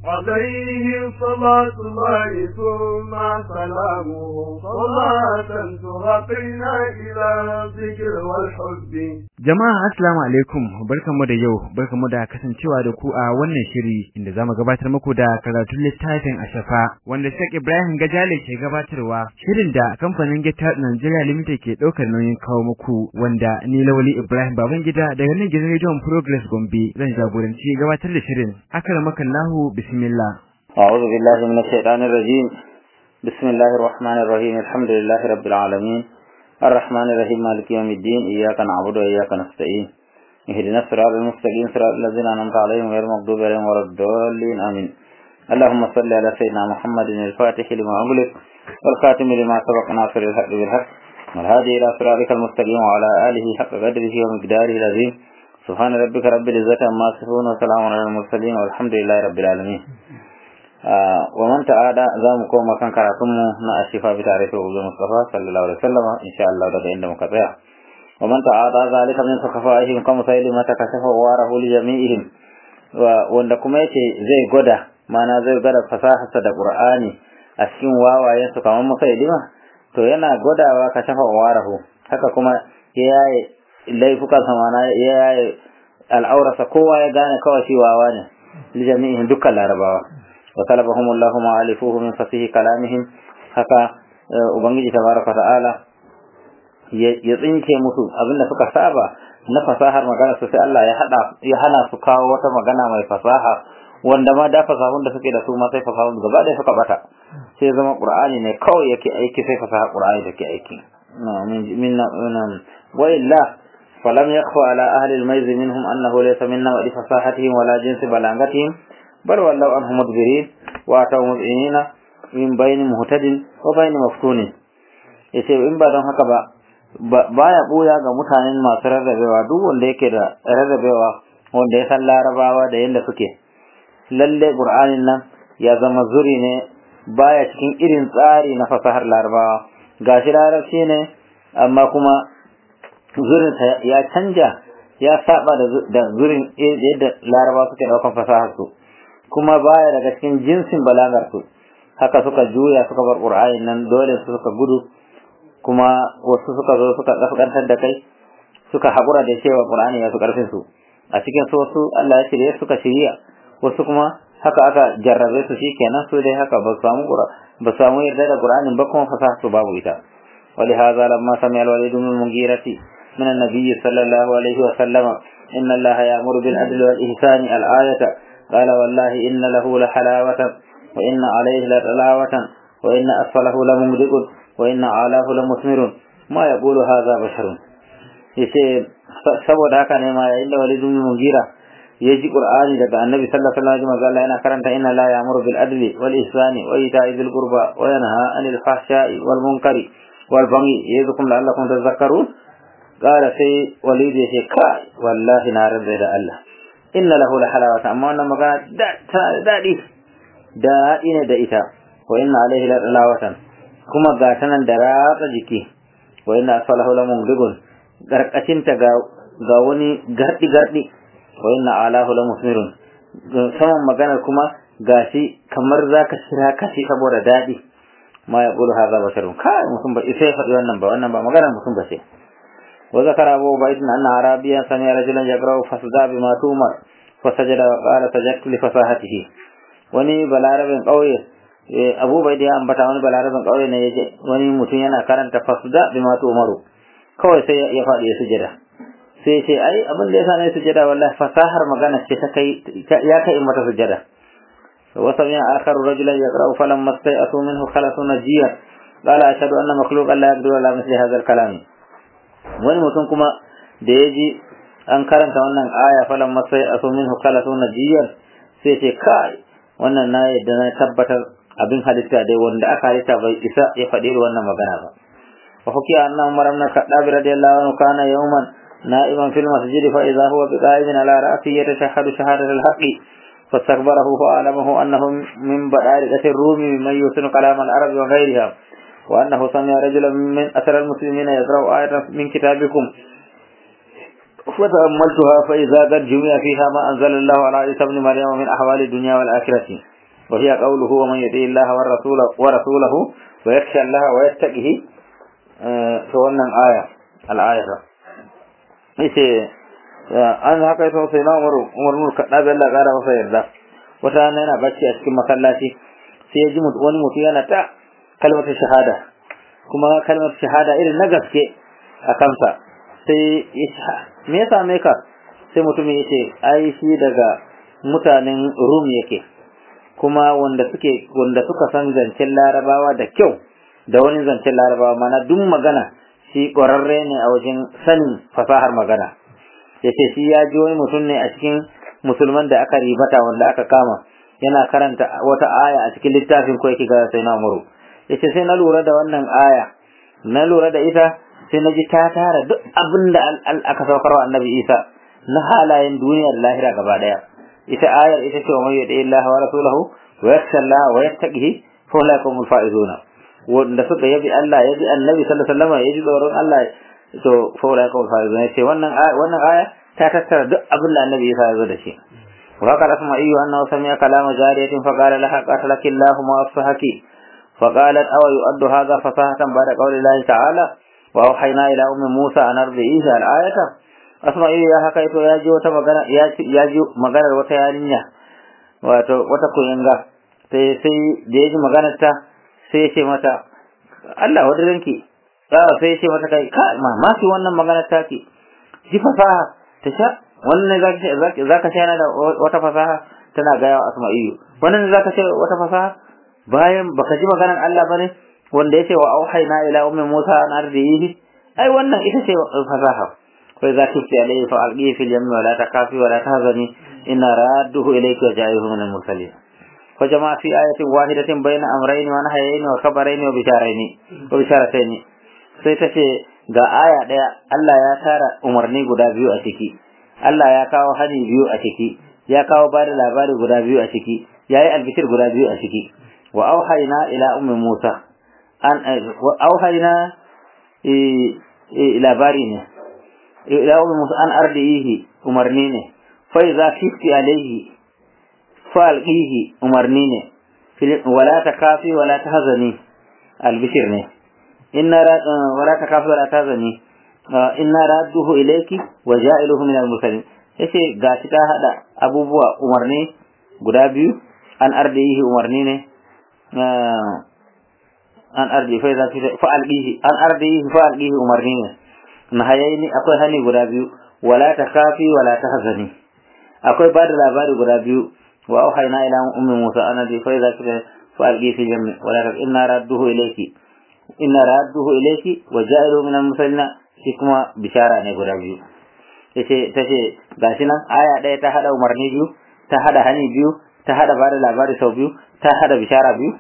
عليه صلاة الله ثم سلامه صلاة ترقينا إلى الذكر والحب Jama'a assalamu alaikum barkamu da yau barkamu da kasancewa da ku a wannan shiri inda zamu gabatar muku da karatun littafin Ashafa wanda Sheikh Ibrahim Gajale ke gabatarwa shirin da kamfanin Gita Nigeria Limited ke daukar nauyin kawo muku wanda ni Lawali Ibrahim Babangida daga nan gidan Radio Progress Gombe zan jagoranci gabatar da shirin akramakallahu bismillah أعوذ بالله من الشيطان الرجيم بسم الله الرحمن الرحيم الحمد لله رب العالمين الرحمن الرحيم مالك يوم الدين إياك نعبد وإياك نستعين اهدنا الصراط المستقيم صراط الذين أنعمت عليهم غير المغضوب عليهم ولا الضالين آمين اللهم صل على سيدنا محمد الفاتح لما أغلق والخاتم لما سبق ناصر الحق بالحق والهادي إلى صراطك المستقيم وعلى آله حق قدره ومقداره العظيم سبحان ربك رب العزة عما يصفون وسلام على المرسلين والحمد لله رب العالمين ومن تعالى زام كوما كان كراتمو نا الشفاء بتعريف أبو مصطفى صلى الله عليه وسلم إن شاء الله daga inda muka tsaya ومن تعالى ذلك من سخفائهم كما سيلما تكشف واره لجميعهم wanda kuma yace zai gwada mana zai gwada fasaharsa da Qur'ani a cikin wawayen su kamar musailima to yana gwadawa ka shafa warahu haka kuma yayi laifukan sa mana yayi al'aurasa kowa ya gane kawai shi wawa ne lijami'in dukkan larabawa wa talabahum Allah ma alifuhu min fasihi kalamihim haka ubangiji tabaraka ta'ala ya tsinke musu abinda suka saba na fasahar magana su sai Allah ya hada ya hana su kawo wata magana mai fasaha wanda ma da fasahun da suke da su ma sai fasahun gaba da suka bata sai zama qur'ani ne kawai yake aiki sai fasaha qur'ani take aiki min wa illa فلم يخفى على أهل الميز منهم أنه ليس منا ولفصاحتهم ولا جنس بلاغتهم بل ولوا عنه مدبرين واتوا مذعنين من بين مهتد وبين مفتون yace in ba don haka ba baya buya ga mutanen masu rarrabewa duk wanda yake da rarrabewa wanda ya san larabawa da yadda suke lalle qur'anin nan ya zama zuri ne baya cikin irin tsari na fasahar larabawa gashi larabci ne amma kuma zurin ya canja ya saba da zurin yadda larabawa suke daukan fasahar su kuma baya daga cikin jinsin balagar su haka suka juya suka bar qur'ani nan dole su suka gudu kuma wasu suka zo suka kaskantar da kai suka haƙura da cewa qur'ani ya su karfin su a cikin su wasu Allah ya shirye suka shirya wasu kuma haka aka jarrabe su shikenan su dai haka ba samu ba samu yarda da qur'anin ba kuma fasaha su babu ita ولهذا لما سمع الوليد بن المغيرة من النبي صلى الله عليه وسلم إن الله يأمر بالعدل والإحسان الآية قال والله إن له لحلاوة وإن عليه لطلاوة وإن أسفله لممدق وإن أعلاه لمثمر ما يقول هذا بشر yace saboda haka ne ma yayin da Walid ibn Mughira ya ji Qur'ani daga Annabi sallallahu alaihi wasallam Allah yana karanta inna la ya'muru bil adli wal ihsani wa ita'i dhil qurba wa yanha 'anil fahsha'i wal munkari wal baghi yazukum la'allakum tadhakkarun qala sai Walid ya ce kai wallahi na rabbi da Allah inna lahu la halawata amma wannan magana daɗi daɗi ne da ita wa inna alaihi la dalawatan kuma ga tanan da ratsa jiki wa inna asfalahu la mumdigun garkacin ta ga ga wani gardi gardi wa inna alahu la musmirun saman maganar kuma gashi kamar zaka shira kashi saboda daɗi ma ya qulu hadha basharun kai mutum ba sai faɗi wannan ba wannan ba maganar mutum ba sai وذكر أبو عبيد أن عربيا سمع رجلا يقرأ فصدى بما تؤمر فسجد وقال سجدت لفصاحته wani balarabin ƙauye abu bai da ya ambata wani balarabin ƙauye ne ya je wani mutum yana karanta fasda bi ma umaru kawai sai ya faɗi ya sujada sai ya ce ai abin da ya sa na sujada wallahi fasahar magana ce ta kai ya kai in mata sujada wa sami'a akharu rajulan yaqra'u falamma stai'atu minhu khalasu najiyan qala ashhadu anna makhluqan la yaqdiru ala mithli hadha al-kalam wani mutum kuma da ya ji an karanta wannan aya falan masai a so minhu kala so najiyan sai ce kai wannan na yadda na tabbatar abin halitta dai wanda aka halitta bai isa ya faɗi wannan magana ba wa hukiya anna umar ibn khattab radiyallahu anhu kana yawman na'iman fil masjid fa idha huwa biqa'imin ala ra'si yatashahhadu shahadat al-haqq فاستكبره فأعلمه أنه من بدائرة الروم ممن يحسن كلام العرب وغيرها وأنه سمع رجلا من أثر المسلمين يقرأ آية من كتابكم فتأملتها فإذا قد جمع فيها ما أنزل الله على عيسى ابن مريم من أحوال الدنيا والآخرة wa hiya qawluhu wa man yuti Allah wa rasulahu wa rasulahu wa yakhsha Allah wa yattaqihi to wannan aya al-ayata yace an haka ita sai na Umar Umar mun kada da Allah gara masa yarda wata rana yana bacci a cikin masallaci sai ya ji wani mutum yana ta kalmar shahada kuma kalmar shahada irin na gaske a kansa sai ya ce me ya same ka sai mutumin ya ce ai shi daga mutanen rum yake kuma wanda suke wanda suka san zancen larabawa da kyau da wani zancen larabawa mana duk magana shi ƙwararre ne a wajen sanin fasahar magana ya ce shi ya ji wani mutum ne a cikin musulman da aka ribata wanda aka kama yana karanta wata aya a cikin littafin ko yake ga sai na muru ya ce sai na lura da wannan aya na lura da ita sai na ji ta tara duk abin da aka saukar wa annabi isa na halayen duniya da lahira gaba daya ita ayar ita ce wa mai yadda Allah wa rasulahu wa yakhsha Allah wa yattaqihi fa ulaikum faizuna wanda suka yabi Allah yabi annabi sallallahu alaihi wasallam yaji tsoron Allah to fa ulaikum faizuna ce wannan wannan aya ta tattara duk abin da annabi isa ya zo da shi وقال أسمعي أنه سمع كلام جارية فقال لها قتلك الله ما أفصحك فقالت أو يؤد هذا فصاحة بعد قول الله تعالى وأوحينا إلى أم موسى أن أرضعيه الآية أسمعي يا حكيت يا جي وتا مغانا يا جي مغانا وتا يارينيا wato wata kuyanga sai sai da yaji maganar ta sai ya ce mata Allah wadaranki sai ya ce mata kai ka mamaki wannan maganar ta ki ji fasaha ta sha wannan za ka sha da wata fasaha tana gaya wa asma'iyu wannan za ka sha wata fasaha bayan baka ji maganar Allah bane wanda yace wa auhayna ila ummi Musa an ardihi ai wannan ita ce fasaha kai za ki alayhi fa alqi fil yammi wa la takafi wa la tahzani inna radduhu ilayki wa ja'ihu min al-mursalin fa jama'a fi ayatin wahidatin bayna amrayn wa nahyayn wa khabarayn wa bisharayn wa bisharatayn sai ta ce ga aya daya Allah ya tara umarni guda biyu a ciki Allah ya kawo hani biyu a ciki ya kawo bada labari guda biyu a ciki yayi albishir guda biyu a ciki wa auhayna ila ummi Musa an wa auhayna labari ne ila ummi Musa an ardihi umarni ne fa idza khifti alayhi fa alqihi umarni ne wala takafi wala tahzani albishir ne inna wala takafi wala tahzani inna radduhu ilayki wa ja'iluhu min al-mursalin yace gashi ta hada abubuwa umarni guda biyu an ardihi umarni ne an ardi fa idza fa alqihi an ardihi fa alqihi umarni ne nahayini akwai hani guda biyu wala takafi wala tahzani akwai bada labari guda biyu wa auhayna ila ummi musa an ardi fa idza fa alqihi fi jammi wala inna radduhu ilayki inna radduhu ilayki wa ja'iluhu min al-mursalin shi kuma bishara ne guda biyu yace tace gashi nan aya ɗaya ta hada umarni biyu ta hada hani biyu ta hada bada labari sau biyu ta hada bishara biyu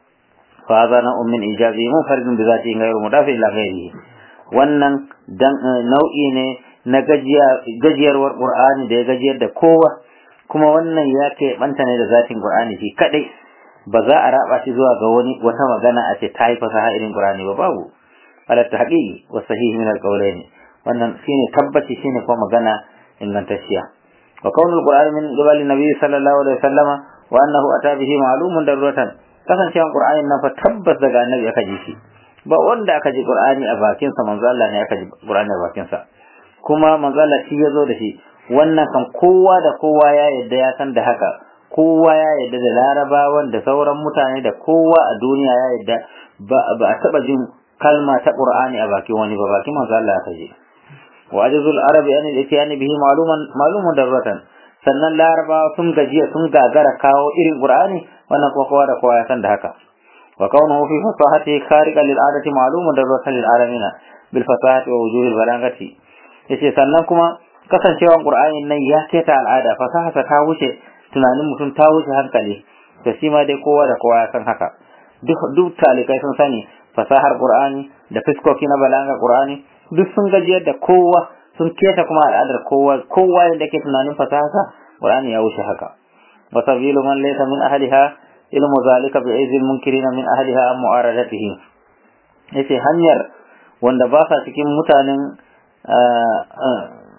fa hadha na ummin ijazi munfaridun bi zati ghayru mudafi ila ghayrihi wannan dan nau'i ne na gajiyarwar qur'ani da ya gajiyar da kowa kuma wannan ya ke banta ne da zatin qur'ani shi kadai ba za a raba shi zuwa ga wani wata magana a ce ta yi fasaha irin qur'ani ba babu على التحقيق والصحيح من القولين wannan shine tabbaci shine kuma magana ingantacciya wa kaunul qur'ani min qibali nabi sallallahu alaihi wasallam wa annahu ata bihi ma'lumun daruratan kasancewan qur'anin nan fa tabbas daga annabi aka ji shi ba wanda aka ji qur'ani a bakin sa manzo Allah ne aka ji qur'ani a bakin sa kuma manzo Allah shi yazo da shi wannan kan kowa da kowa ya yadda ya san da haka kowa ya yadda da larabawan da sauran mutane da kowa a duniya ya yadda ba a taba jin kalma ta Qur'ani a bakin wani ba bakin manzo Allah ta je wa ajzul arabi an al-itiyani bihi ma'luman ma'lumun darratan sannan laraba sun gajiya sun gagara kawo irin Qur'ani wannan ko kowa da kowa ya san da haka wa kaunuhu fi fasahati khariqan lil adati ma'lumun darratan lil alamin bil fasahati wa wujuhil balagati yace sannan kuma kasancewan Qur'ani nan ya keta al'ada fasaha ta wuce tunanin mutum ta wuce hankali da shi ma dai kowa da kowa ya san haka duk duk talikai sun sani fasahar Qur'ani da fiskoki na balaga Qur'ani duk sun gajiyar da kowa sun keta kuma al'adar kowa kowa da ke tunanin fasaha Qur'ani ya wuce haka wa sabilu man laysa min ahliha ilmu zalika bi izil munkirina min ahliha am mu'aradatihi yace hanyar wanda ba sa cikin mutanen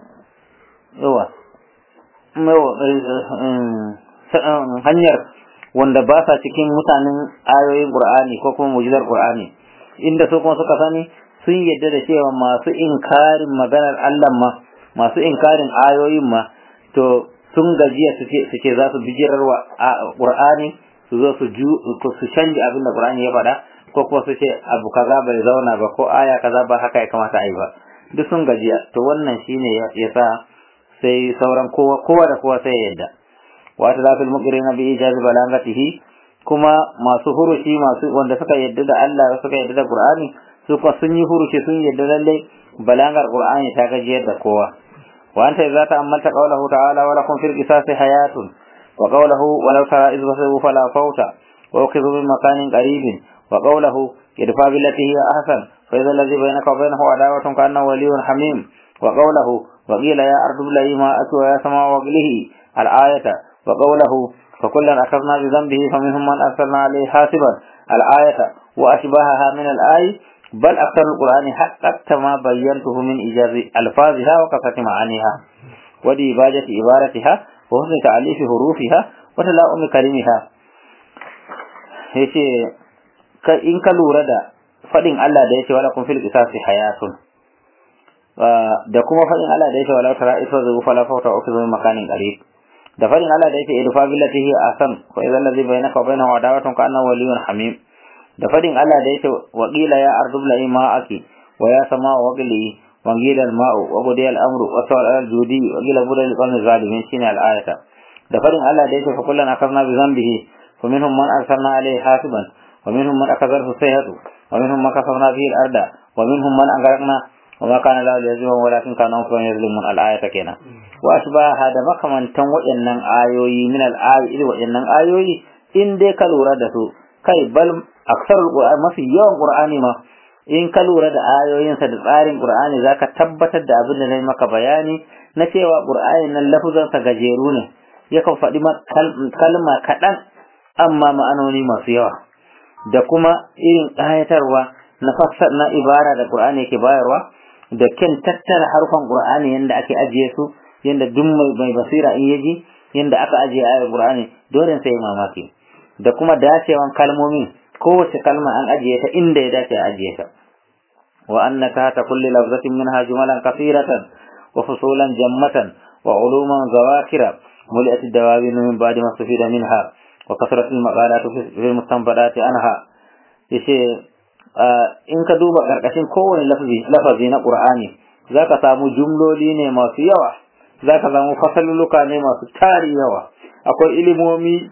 yawa hanyar wanda ba sa cikin mutanen ayoyin Qur'ani ko kuma mu'jizar Qur'ani inda su kuma suka sani sun yadda da cewa masu inkarin maganar Allah ma masu inkarin ayoyin ma to sun gajiya su ce su ce za su bijirarwa Qur'ani su zo su ju su canja abin da Qur'ani ya faɗa ko kuma su ce abu kaza bai zauna ba ko aya kaza ba haka ya kamata a yi ba duk sun gajiya to wannan shine ya sa sai sauran kowa kowa da kowa sai ya yadda wa ta zafil muqrina bi ijaz balagatihi kuma masu hurushi masu wanda suka yadda da Allah suka yadda da Qur'ani su kuma sun yi hurushi sun yadda lalle balagar Qur'ani ta gajiyar da kowa wa anta idza ta'ammalta qawlahu ta'ala wa lakum fil qisasi hayatun wa qawluhu wa law tara idh basaru fala fawta wa ukhidhu min makanin qaribin wa qawluhu idfa billati hiya ahsan fa idha alladhi bainaka wa bainahu adawatun ka annahu waliyyun hamim wa qawluhu wa qila ya ardu bla'i ma atwa ya sama wa qlihi al-ayata wa qawluhu فكلا أخذنا بذنبه فمنهم من أرسلنا عليه حاسبا الآية وأشباهها من الآي بل أكثر القرآن حققت ما بينته من إيجاز ألفاظها وكثرة معانيها وديباجة عبارتها وحسن تعليف حروفها وتلاؤم كلمها yace in ka lura da faɗin Allah da yace wala kun fil qisasi hayatun da kuma faɗin Allah da yace wala tara isa zuwa fala fawta ukhzu makanin qarib da farin Allah da yake idfa billati hi asan wa idza allazi bainaka wa bainahu adawatun ka annahu waliyyun hamim da farin Allah da yake wa qila ya ardu bla'i ma'aki wa ya sama wa qili wa qila al-ma'u wa qudi al-amru wa sawal al-judi wa qila budal al-qawmi zalimin shine al-ayata da farin Allah da yake fa kullan akhadna bi dhanbihi fa minhum man arsalna alayhi hasiban wa minhum man akazarhu sayhatu wa minhum man kasabna bihi al-arda wa minhum man aghraqna وما كان لا ليزيهم ولكن كانوا أنفسهم يظلمون الآية كنا وأشباه هذا مكمن تن وإنن آيوي من الآي إلى وإنن آيوي إن دي كالورة دسو كي بل أكثر القرآن ما في يوم قرآني ما in ka lura da ayoyinsa da tsarin Qur'ani zaka tabbatar da abin da na maka bayani na cewa Qur'ani nan lafuzansa gajeru ne yakan faɗi kalma kaɗan amma ma'anoni masu yawa da kuma irin ƙayatarwa na fassar na ibara da Qur'ani yake bayarwa da kyan tattara harfan Qur'ani yanda ake ajiye su yanda duk mai basira in yaji yanda aka ajiye ayar Qur'ani dole sai mamaki da kuma dacewan kalmomin kowace kalma an ajiye ta inda ya dace a ajiye ta wa annaka ta kulli lafzatin minha jumalan kathiratan wa fusulan jammatan wa uluman zawakira muliat ad-dawabin min ba'di ma sufida minha wa kasrat al-maqalat fi al-mustanbadat anha yace in ka duba karkashin kowane lafazi lafazi na Qur'ani zaka samu jumloli ne masu yawa zaka samu fasaluluka ne masu tari yawa akwai ilimomi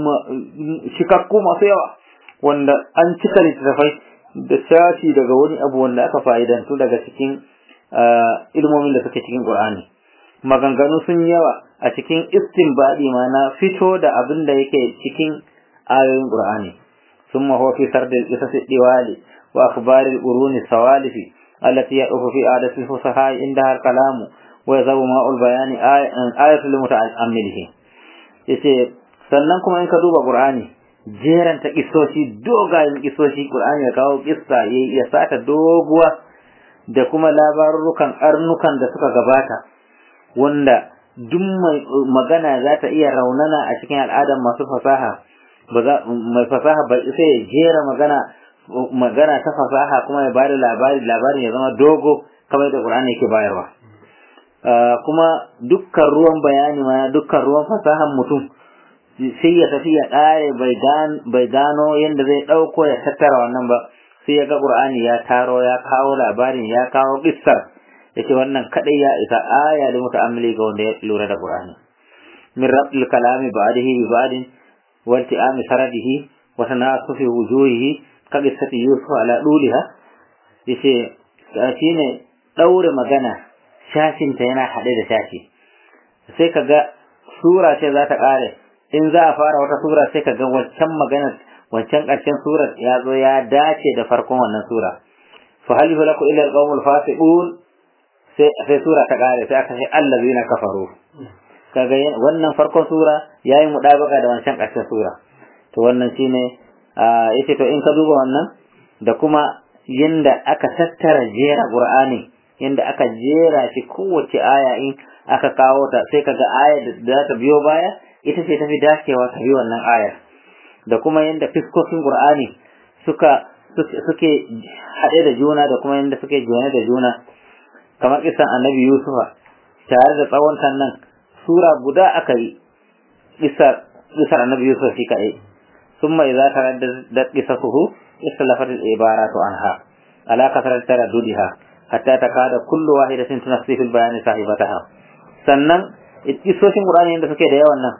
shikakku masu yawa wanda an cika littattafai da shafi daga wani abu wanda aka fa'idantu daga cikin ilmomin da suke cikin Qur'ani maganganu sun yawa a cikin istinbadi ma na fito da abin da yake cikin ayoyin Qur'ani ثم هو في سرد القصص الدوالي وأخبار القرون السوالف التي يقف في عادة الفصحاء عندها الكلام ويذهب ماء البيان آية لمتأمله yace sannan kuma in ka duba Qur'ani jeran ta kisoshi dogayen kisoshi Qur'ani ya kawo kissa ya sata doguwa da kuma labarurukan arnukan da suka gabata wanda duk mai magana za ta iya raunana a cikin al'adar masu fasaha mai fasaha bai sai ya jera magana magana ta fasaha kuma ya bada labari labarin ya zama dogo kamar da Qur'ani yake bayarwa kuma dukkan ruwan bayani ma dukkan ruwan fasahan mutum sai ya tafi ya ƙare bai gano yadda zai ɗauko ya tattara wannan ba sai ya ga Qur'ani ya taro ya kawo labarin ya kawo kissar yace wannan kadai ya isa aya da muta'ammili ga wanda ya lura da Qur'ani min rabbil kalami ba'dihi bi ba'din wa ilti'ami saradihi wa tanasufi wujuhihi ka qissati yusuf ala duliha yace shine daure magana shashinta yana haɗe da shashi sai kaga sura ce za ta ƙare in za a fara wata sura sai kaga wancan maganar wancan ƙarshen surar ya zo ya dace da farkon wannan sura fa hal yulaku illa alqawmul fasiqun sai sai sura ta ƙare sai aka ce allazina kafaru kaga wannan farkon sura yayi mudabaka da wancan ƙarshen sura to wannan shine yace to in ka duba wannan da kuma yanda aka tattara jera qur'ani yanda aka jera shi kowace aya in aka kawo ta sai kaga ayar da za ta biyo baya ita ce tafi dacewa ta bi wannan ayar da kuma yanda fiskokin Qur'ani suka suke haɗe da juna da kuma yanda suke jone da juna kamar kisan Annabi Yusufa tare da tsawon nan sura guda aka yi kisar kisar Annabi Yusuf shi kaɗai ثم إذا ترددت قصصه اختلفت العبارات عنها على كثرة ترددها حتى تكاد كل واحدة تنسي في البيان صاحبتها sannan kisoshin Qur'ani yadda suke da yawan nan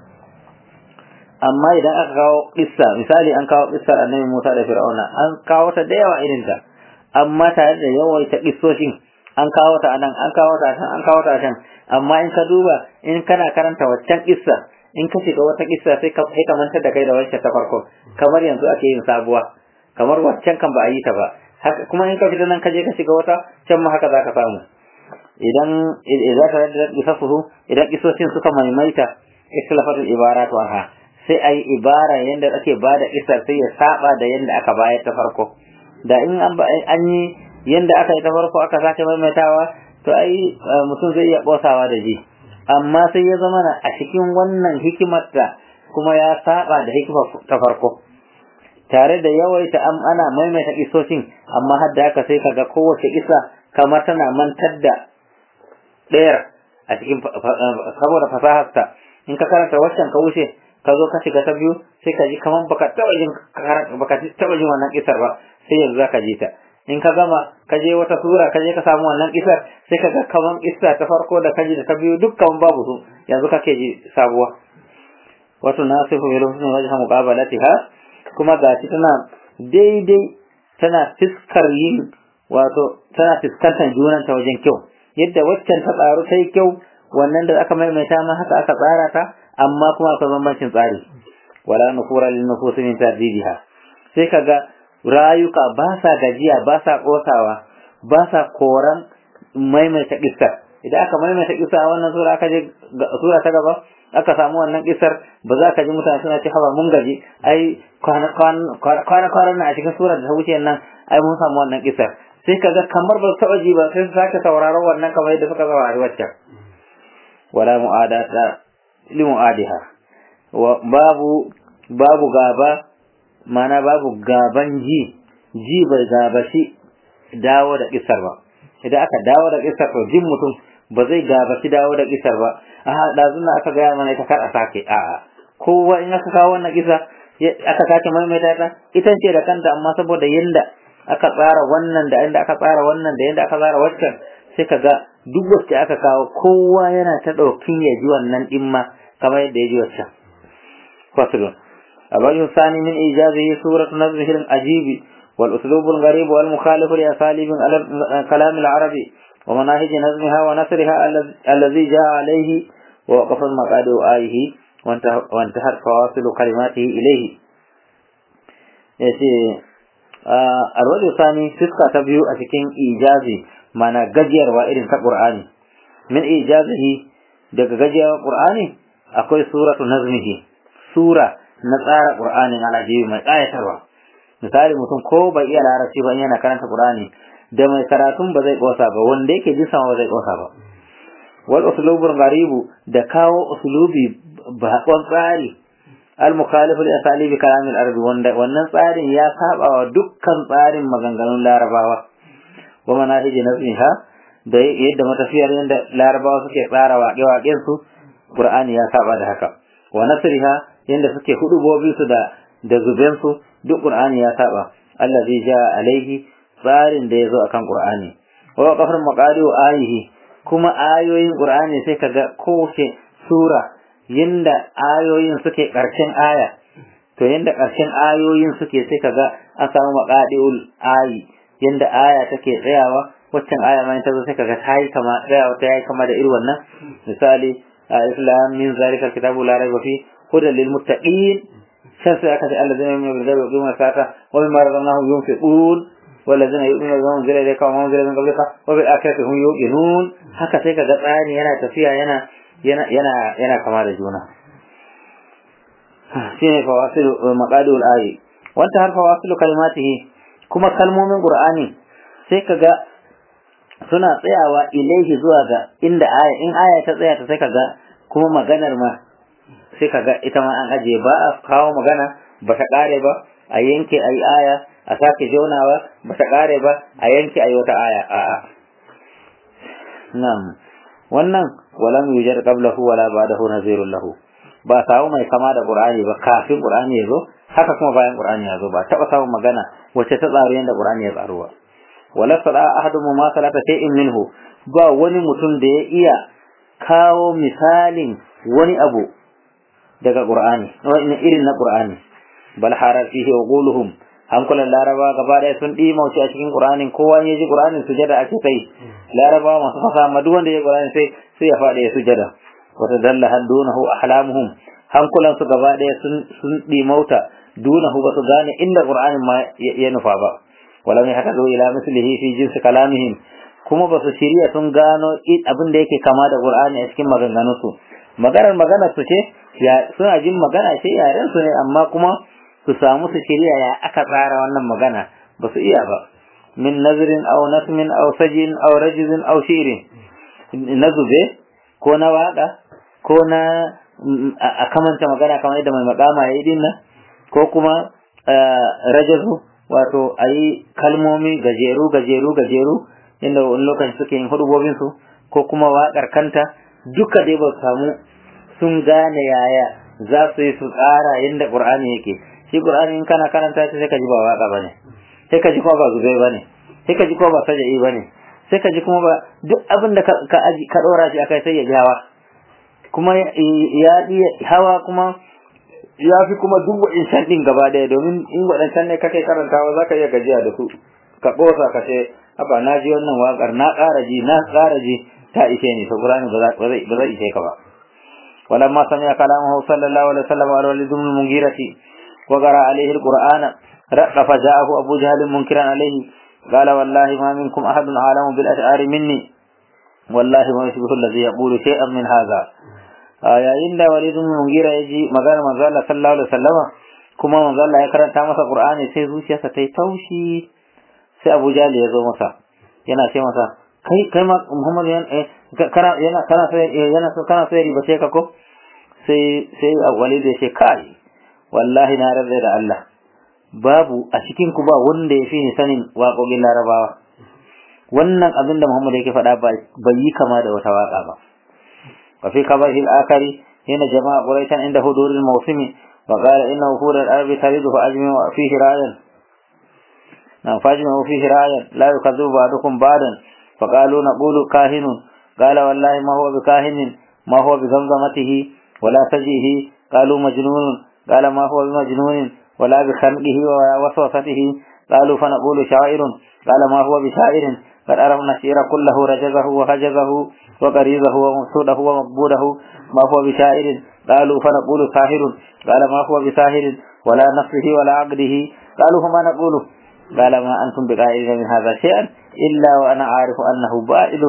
amma idan aka kawo kissa misali an kawo kissar Annabi Musa da Fir'auna an kawo ta da yawa irin ta amma tare da yawaita kissoshin an kawo ta anan an kawo ta can an kawo ta can amma in ka duba in kana karanta waccan kissa in ka shiga wata kissa sai ka sai ka mantar da kai da wacce ta farko kamar yanzu ake yin sabuwa kamar waccan kan ba a yi ta ba haka kuma in ka fita nan ka je ka shiga wata can ma haka zaka samu idan idan ka da kisasuhu idan kisoshin suka maimaita ikhlafatul ibaratu anha sai ai ibara yanda ake bada kissar sai ya saba da yanda aka bayar ta farko da in an yi yanda aka yi ta farko aka sake maimaitawa to ai mutum zai iya kosawa da ji amma sai ya zama a cikin wannan hikimar da kuma ya saba da hikimar ta farko tare da yawaita am ana maimaita kisoshin amma har da haka sai kaga kowace kisa kamar tana mantar da ɗayar a cikin saboda fasaharta in ka karanta waccan ka wuce ka zo ka shiga ta biyu sai ka ji kamar baka taba jin baka taba jin wannan kisar ba sai yanzu zaka ji ta in ka gama ka je wata sura ka je ka samu wannan kisar sai ka ga kaman kissa ta farko da ka ji da ta biyu dukkan babu su yanzu kake ji sabuwa wato nasifu bil husni wajha muqabalatiha kuma gashi tana daidai tana fiskar yin wato tana fiskantar junan ta wajen kyau yadda waccan ta tsaro ta yi kyau wannan da aka maimaita ma haka aka tsara ta amma kuma akwai bambancin tsari wala nufura lil nufusi min tardidiha sai kaga rayuka ba sa gajiya ba sa kosawa ba sa koran maimaita kissar idan aka maimaita kissa wannan sura aka je sura ta gaba aka samu wannan kissar ba za ka ji mutane suna ce haba mun gaji ai kwana kwana na a cikin sura da ta wuce nan ai mun samu wannan kissar sai kaga kamar ba taɓa ji ba sai su sake sauraron wannan kamar yadda suka saurari waccan wala mu'adata li mu'adiha wa babu babu gaba mana babu gaban ji ji bai gabashi dawo da kisar ba idan aka dawo da kisar to jin mutum ba zai gabashi dawo da kisar ba a ɗazun na aka gaya mana ita kar a sake a kowa in aka kawo wannan kisa aka sake maimaita ta ita ce da kanta amma saboda yanda aka tsara wannan da yanda aka tsara wannan da yanda aka tsara waccan sai ka ga duk wacce aka kawo kowa yana ta ɗaukin ya ji wannan ɗin ma kamar yadda ya ji waccan fasulun الوجه الثاني من إيجازه سورة نظمه العجيب والأسلوب الغريب والمخالف لأساليب كلام العربي ومناهج نظمها ونثرها الذي جاء عليه ووقف المقاد آيه وانتهت فواصل كلماته إليه الوجه الثاني فسقة تبيو أتكين إيجازي معنى ججير وإذن كقرآني من إيجازه daga gajiyar Qur'ani akwai suratu nazmihi sura na tsara Qur'anin alajibi mai ƙayatarwa misali mutum ko bai iya larabci ba yana karanta Qur'ani da mai karatun ba zai kosa ba wanda yake jin sama ba zai kosa ba wal uslubul gharibu da kawo uslubi bakon tsari al mukhalifu li asalibi kalamil arabi wanda wannan tsarin ya saba wa dukkan tsarin maganganun larabawa wa manahiji nasiha da yadda matafiyar yadda larabawa suke tsara waƙe-waƙen su Qur'ani ya saba da haka wa nasriha yanda suke hudubobi su da da zuben su duk Qur'ani ya saba allazi ja alaihi tsarin da yazo akan Qur'ani wa qafar maqadi wa ayihi kuma ayoyin Qur'ani sai kaga kowace sura yanda ayoyin suke karshen aya to yanda karshen ayoyin suke sai kaga an samu maqadiul ayi yanda aya take tsayawa waccan aya ma ta zo sai kaga ta yi kama tsayawa ta yi kama da irin wannan misali islam min zalika kitabu la raiba fi هدى للمتقين شمس أكد الذين يؤمنون بالغيب ويقيمون الصلاة ومما رزقناهم ينفقون والذين يؤمنون بما أنزل إليك وما أنزل من قبلك وبالآخرة هم يوقنون haka sai kaga tsari yana tafiya yana yana yana yana kama da juna shine fawasilu maqadul ayi wanta har fawasilu kalimatihi kuma kalmomin qur'ani sai kaga suna tsayawa ilaihi zuwa ga inda aya in aya ta tsaya ta sai kaga kuma maganar ma sai kaga ita ma an ajiye ba a kawo magana ba ta kare ba a yanke ayi aya a sake jonawa ba ta kare ba a yanke ayi wata aya a'a na'am wannan walam yujar qablahu wala ba'dahu nazirun lahu ba samu mai kama da qur'ani ba kafin qur'ani ya zo haka kuma bayan qur'ani ya zo ba taba samun magana wacce ta tsaro yanda qur'ani ya tsaro ba wala sada ahadu ma salata shay'in minhu ba wani mutum da ya iya kawo misalin wani abu daga qur'ani wani irin na qur'ani bal harar fihi uquluhum hankulan laraba gaba ɗaya sun ɗi mauci a cikin qur'anin kowa ya ji qur'anin sujada ake kai laraba masu fasa amma duk wanda ya qur'ani sai sai ya faɗi ya sujada wata dalla haddunahu ahlamuhum hankulan su gaba ɗaya sun sun ɗi mauta dunahu ba su gane inda qur'anin ma ya nufa ba wala mai haka ila mislihi fi jinsi kalamihim kuma ba su shirya sun gano abin da yake kama da qur'ani a cikin maganganunsu maganar maganar su ce ya suna jin magana ce yaren su ne amma kuma su samu su shirya ya aka tsara wannan magana ba su iya ba min nazirin aw nasmin aw sajin aw rajizin aw shirin na zube ko na waka ko na a kamanta magana kamar yadda mai makama ya yi din nan ko kuma rajazu wato a yi kalmomi gajeru gajeru gajeru inda wani lokaci suke yin hudubobin su ko kuma waƙar kanta duka dai ba samu sun gane yaya za su yi su tsara yadda ƙur'ani yake shi qur'ani in kana karanta shi sai ka ji ba waka bane sai ka ji kuma ba zube bane sai ka ji kuma ba saja'i bane sai ka ji kuma ba duk abin da ka aji ka dora shi akai sai ya ji hawa kuma ya iya hawa kuma ya fi kuma duk wa'incan din gaba daya domin in waɗancan ne kake karantawa za ka iya gajiya da su ka ƙosa ka ce haba na ji wannan waƙar na ƙara ji na ƙara ji ta ishe ni to qur'ani ba zai ishe ka ba ولما سمع كلامه صلى الله عليه وسلم على وليد بن المغيرة وقرأ عليه القرآن رق فجاءه أبو جهل منكرا عليه قال والله ما منكم أحد عالم بالأشعار مني والله ما يشبه الذي يقول شيئا من هذا آية إن وليد بن المغيرة يجي مقال من الله صلى الله عليه وسلم كما من الله يقرأ تامس القرآن سيزوشي ستيتوشي sai Abu Jahl ya zo masa yana ce masa kai kai ma Muhammad kana yana kana sai yana kana sai riba sai ka ko sai sai Walid ya ce kai wallahi na rabbe da Allah babu a cikin ku ba wanda ya fi ni sanin waƙoƙin Larabawa wannan abin da Muhammad yake faɗa bai yi kama da wata waƙa ba wa fi kabahi al-akari hina jama'a quraishan inda huduril mawsimi wa qala inna wuhur al-arabi taridu fa ajmi wa fihi ra'yan na fajmi wa fihi ra'yan la yukadhibu ba'dukum ba'dan fa qalu naqulu kahinun qala wallahi ma huwa bikahinin ma huwa bi zamzamatihi wala tajihi qalu majnunun qala ma huwa bimajnunin ولا بخلقه ووسوسته قالوا فنقول شاعر قال ما هو بشاعر قد أرمنا الشعر كله رجزه وهجزه وقريزه ومقصوده ومقبوده ما هو بشاعر قالوا فنقول ساهر قال ما هو بساهر ولا نفسه ولا عقده قالوا فما نقول قال ما أنتم بقائلين من هذا شيئا إلا وأنا عارف أنه بائل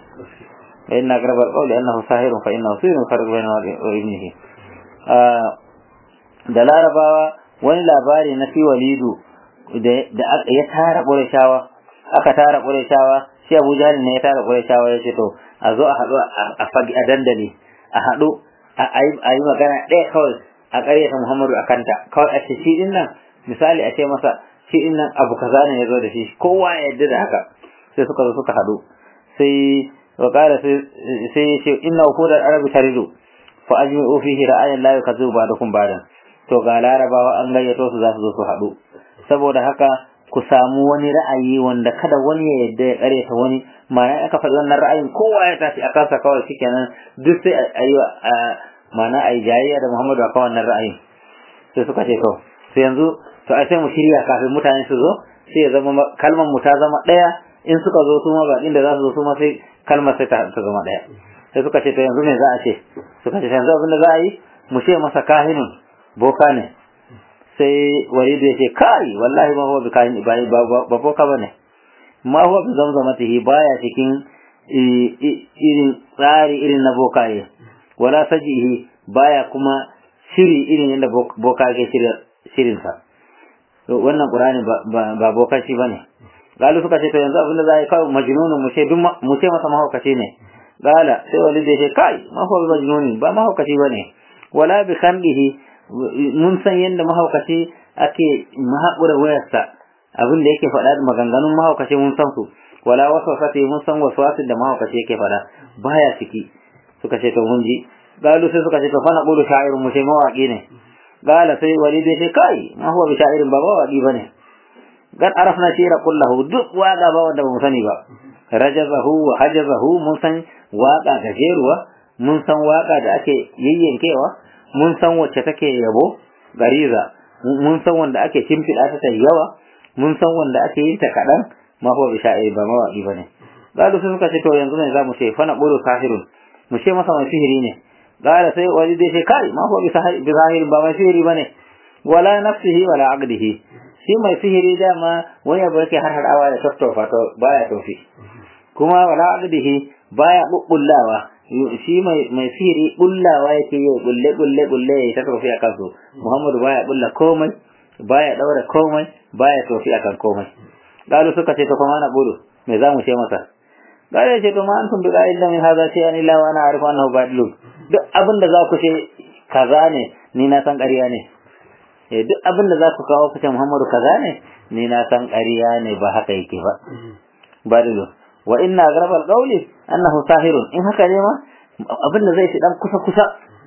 فإن أقرب القول أنه ساهر فإنه سير فرق بينه وابنه آه دلال بابا wani labari na fi walidu da ya tara ƙurashawa aka tara ƙurashawa shi abu jahal ne ya tara ƙurashawa ya ce to a zo a haɗu a fagi a dandali a haɗu a yi magana ɗaya kawai a ƙaryata muhammadu a kanta kawai a ce shi ɗin nan misali a ce masa shi ɗin nan abu kaza ne ya zo da shi kowa ya yarda da haka sai suka zo suka haɗu sai wa ƙara sai ya ce inna hudar arabi taridu fa ajmi'u fihi ra'ayan la yukazzibu ba'dakum ba'dan to ga larabawa an gayyato su za su zo su haɗu saboda haka ku samu wani ra'ayi wanda kada wani ya yadda ya kare ta wani ma'ana aka faɗi wannan ra'ayin kowa ya tashi a kansa kawai shikenan duk sai a yi ma'ana a yi jayayya da Muhammadu akan wannan ra'ayin sai suka ce to sai yanzu to ai sai mu shirya kafin mutane su zo sai ya zama kalmar mu ta zama ɗaya in suka zo su ma baƙin da za su zo su ma sai kalmar sai ta zama ɗaya sai suka ce to yanzu me za a ce suka ce yanzu abin da za a yi mu ce masa kahinun boka ne sai walidu ya ce kai wallahi ma huwa bi kahin ba boka bane ma huwa bi zamzamatihi baya cikin irin tsari irin na bokaye wala sajihi baya kuma shiri irin yadda boka ke shirin sa wannan qur'ani ba bokaci bane galu suka ce to yanzu abin da za a yi kawai majnunun mu ce mu ce masa mahaukaci ne gala sai walidu ya ce kai ma huwa bi majnunin ba mahaukaci bane wala bi khamdihi mun san yadda mahaukaci ake mahaƙura wayarsa abin da yake faɗa da maganganun mahaukaci mun san su wala waswasati mun san waswasin da mahaukaci yake faɗa baya ciki suka ce to mun ji galu sai suka ce to fa na qulu sha'irun mu sai mawaki ne gala sai walid ya ce kai ma huwa bi sha'irin ba mawaki bane gan arafna shira kullahu duk waka ba wanda ba mu sani ba rajazahu wa hajazahu mun san waka gajeruwa mun san waka da ake yayyankewa mun san wacce take yabo gariza mun san wanda ake shimfiɗa ta yawa mun san wanda ake yin ta kaɗan ma huwa bi sha'ir ba mawaƙi bane gado sun suka ce to yanzu ne za mu ce fa na qulu sahirun mu ce masa mai sihiri ne gala sai wani dai sai kai ma huwa bi sahir ba mai sihiri bane wala nafsihi wala aqdihi shi mai sihiri dama wani abu yake har hadawa da tattofa to baya tofi kuma wala aqdihi baya bubbullawa shi mai mai sihiri bullawa yake yi bulle bulle bulle ya ta tofi akan su Muhammadu baya bulla komai baya daura komai baya tofi akan komai galu suka ce to kuma na bulu me za mu ce masa galu ce to ma antum bi qa'il min hadha shay'an illa wa ana arifu annahu badilun duk abin da za ku ce kaza ne ni na san ƙarya ne eh duk abin da za ku kawo ku ce Muhammadu kaza ne ni na san ƙarya ne ba haka yake ba badilun wa inna agraba alqawli annahu sahirun in haka ne ma abin da zai shi dan kusa kusa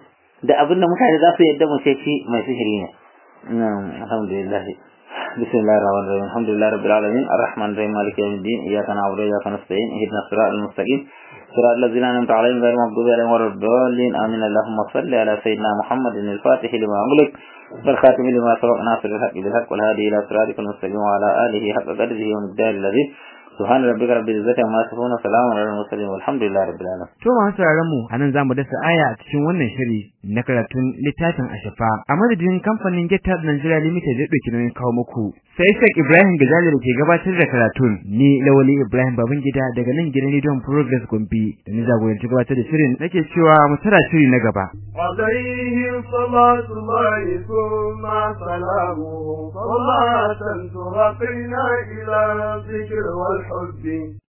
da abin da mutane za su yadda mu ce shi mai sihiri ne alhamdulillah بسم الله الرحمن الرحيم الحمد لله رب العالمين الرحمن الرحيم مالك يوم الدين اياك نعبد واياك نستعين اهدنا الصراط المستقيم صراط الذين انعمت عليهم غير المغضوب عليهم ولا الضالين امين اللهم صل على سيدنا محمد الفاتح لما أغلق والخاتم لما سبق ناصر الحق بالحق والهادي الى صراطك المستقيم وعلى اله حق قدره ومقداره الذي subhana rabbika rabbil izzati amma yasifun wa salamun alal mursalin walhamdulillahi rabbil alamin to masu sauraron mu anan zamu dasa aya a cikin wannan shiri na karatun littafin ashafa a madadin kamfanin Geta Nigeria Limited da dauki nauyin kawo muku sai Sheikh Ibrahim Gajali da ke gabatar da karatun ni Lawali Ibrahim Babangida daga nan gidan Radio Progress Gombe da ni jagoranci gabatar da shirin nake cewa mu tara shiri na gaba عليه صلاة الله ثم سلامه صلاة ترقينا إلى الذكر والحب